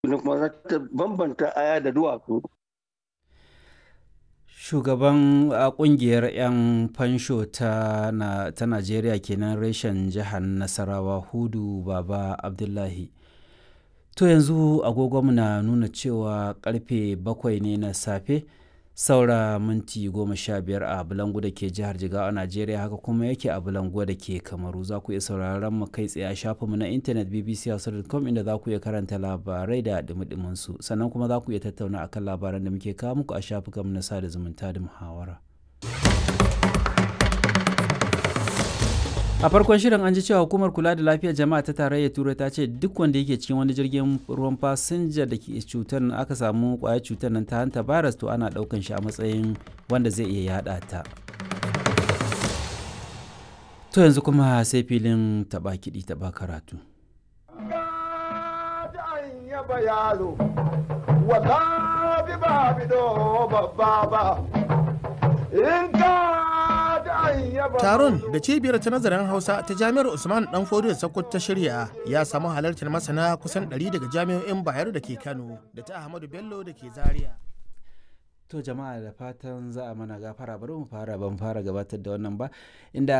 kuma za ta bambanta aya da duwatsu. Shugaban a kungiyar 'yan fansho ta, na, ta Najeriya kenan reshen jihar Nasarawa Hudu Baba Abdullahi. To yanzu agogonmu na nuna cewa karfe bakwai ne na safe saura minti goma sha biyar a Bulangu da ke jihar Jigawa a Najeriya haka kuma yake a Bulangu da ke Kamaru za ku iya sauraron mu kai tsaye a shafinmu na intanet bbc.com inda za ku iya karanta labarai da dumi su sannan kuma za ku iya tattauna akan labaran da muke kawo muku a shafukanmu na sada zumunta da muhawara. a farkon shirin an ji cewa hukumar kula da lafiyar jama'a ta tarayyar turai ta ce duk wanda yake cikin wani jirgin ruwan fasinja da ke cutar aka samu kwayar cutar nan ta hanta virus to ana daukan shi a matsayin wanda zai iya yada ta to yanzu kuma sai filin taba kiɗi taba karatu in Taron da cibiyar ta nazarin Hausa ta Jami'ar Usman Dan Fodiyo Sokoto ta shirya ya samu halartar masana kusan 100 daga jami'o'in Bayero da ke Kano da ta Ahmadu Bello da ke Zaria. To jama'a da fatan za a mana gafara bari mu fara ban fara gabatar da wannan ba inda